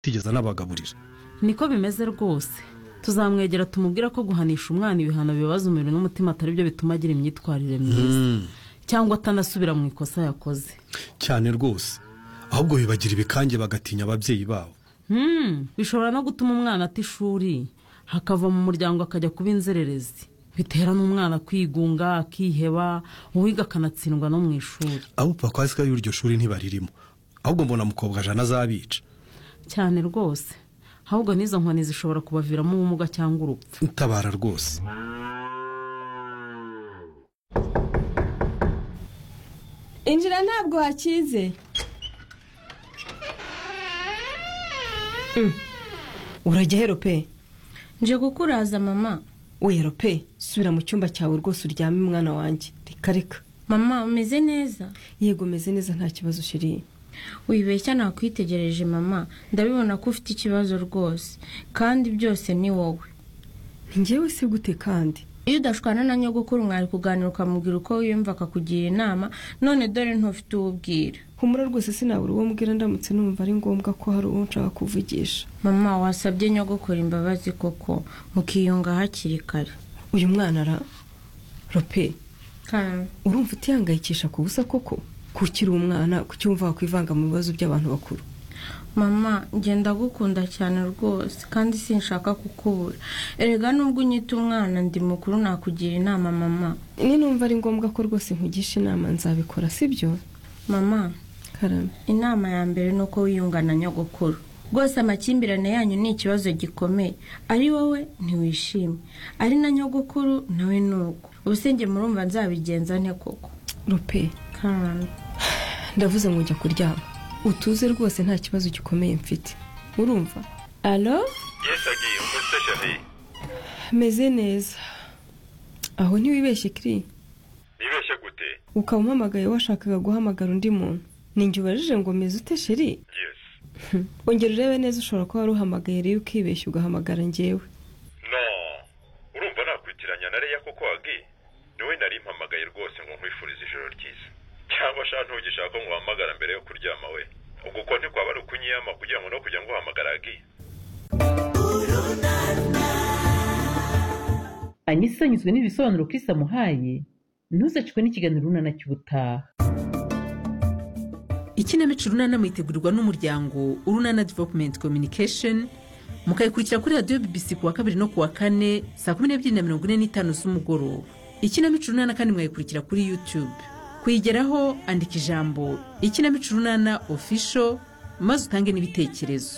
atigeze anabagaburira niko bimeze rwose tuzamwegera tumubwira ko guhanisha umwana ibihano bibabaza umubiri n'umutima atari byo bituma agira imyitwarire myiza cyangwa atanasubira mu ikosa yakoze cyane rwose ahubwo bibagira ibikange bagatinya ababyeyi babo Hmm, bishobora no gutuma umwana ata ishuri hakava mu muryango akajya kuba inzererezi bitera n'umwana kwigunga akiheba uwiga akanatsindwa no mu ishuri abo papa ko y'iryo shuri ntibaririmo ahubwo mbona mukobwa jana azabica cyane rwose ahubwo n'izo nkoni zishobora kubaviramo ubumuga cyangwa urupfu utabara rwose injira ntabwo wakize uragehero pe nje gukuraza mama wero pe subira mu cyumba cyawe rwose uryame mwana wanjye reka reka mama umeze neza yego umeze neza nta kibazo ushiriye wibeshya nakwitegereje mama ndabibona ko ufite ikibazo rwose kandi byose ni wowe ngewe si gute kandi iyo udashwana na nyogokuru mwari kuganira ukamubwira uko wiyumva akakugira inama none dore ntufite uwo ubwira humura rwose sinabura uwo mbwira ndamutse numva ari ngombwa ko hari uwo nshaka kuvugisha mama wasabye nyogokuru imbabazi koko mukiyunga hakiri kare uyu mwana ara rope kandi urumva utihangayikisha ku busa koko kukiri umwana kucyumva wakwivanga mu bibazo by'abantu bakuru mama ngenda gukunda cyane rwose kandi sinshaka kukubura erega nubwo unyita umwana ndi mukuru nakugira inama mama ni numva ari ngombwa ko rwose nkugisha inama nzabikora sibyo mama karame inama ya mbere ni uko wiyunga na nyogokuru rwose amakimbirane yanyu ni ikibazo gikomeye ari wowe ntiwishime ari na nyogokuru nawe ni uko ubusenge murumva nzabigenza nte koko rope kandi ndavuze ngo njya kuryama utuze rwose nta kibazo gikomeye mfite urumva alo yesagiye umutse sheri meze neza aho ntiwibeshye kiri nibeshye gute ukaba umpamagaye washakaga guhamagara undi muntu ninjye ubajije ngo meze ute sheri yesi ongera urebe neza ushobora kuba wari uhamagaye rero ukibeshya ugahamagara njyewe no urumva nakwitiranya na reya kuko wagiye niwe nari mpamagaye rwose ngo nkwifurize ijoro ryiza cyangwa shaka ntugishaka ko nguhamagara mbere yo kuryama we ubwo uko ntikwaba ari ukunyiyama kugira ngo no kujya nguhamagara agiye anyisa anyuzwe n'ibisobanuro Chris amuhaye ntuzacikwe n'ikiganiro runana cy'ubutaha ikinamico runana mwitegurirwa n'umuryango urunana developumenti kominikesheni mukayikurikira kuri radiyo bibisi ku wa kabiri no ku wa kane saa kumi n'ebyiri na mirongo ine n'itanu z'umugoroba ikinamico runana kandi mwayikurikira kuri yutube kuyigeraho andika ijambo ikinamico runana ofisho maze utange n'ibitekerezo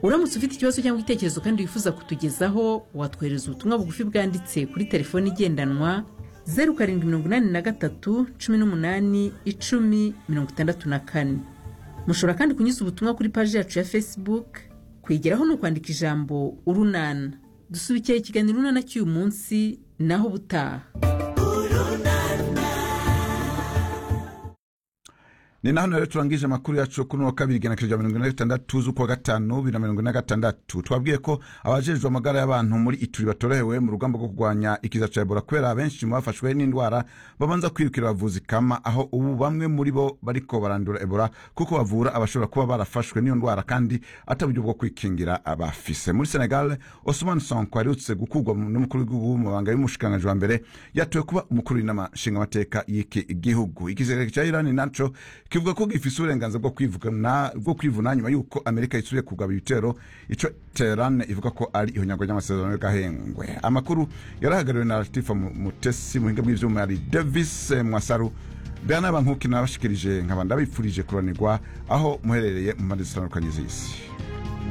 uramutse ufite ikibazo cyangwa igitekerezo kandi wifuza kutugezaho watwohereza ubutumwa bugufi bwanditse kuri telefoni igendanwa zeru karindwi mirongo inani na gatatu cumi n'umunani icumi mirongo itandatu na kane mushobora kandi kunyuza ubutumwa kuri paji yacu ya facebook kwigeraho ni ukwandika ijambo urunana dusubikira ikiganiro urunana cy'uyu munsi naho ubutaha ni naho rero turangije amakuru yacu kuri uno wa kabiri igana kija mirongo ine na gatandatu z'ukwa gatanu bibiri na mirongo ine na gatandatu twabwiye ko abajejwe amagara y'abantu muri ituri batorohewe mu rugamba rwo kurwanya ikiza cya ebola kubera benshi mu bafashwe n'indwara babanza kwirukira abavuzi kama aho ubu bamwe muri bo bariko barandura ebola kuko bavura abashobora kuba barafashwe n'iyo ndwara kandi ataburyo bwo kwikingira abafise muri senegal osman sonko aherutse gukurwa mu- n'umukuru w'igihugu mu mabanga y'umushikiranganji wa mbere yatowe kuba umukuru w'inama nshingamateka y'iki gihugu igisirikare cya irani naco kivuga ko gifise uburenganzira bwo kwivuna bwo kwivuna nyuma y'uko amerika isubiye kugaba ibitero ico teheran ivuga ko ari ihonyagwa ry'amasezerano y'agahengwe amakuru yarahagariwe na latifa Mu- mutesi muhinga bw'ivyuma yari davis eh, mwasaru bwana bankuki nabashikirije nkaba ndabifurije kuranirwa aho muherereye mu mpande zitandukanye z'isi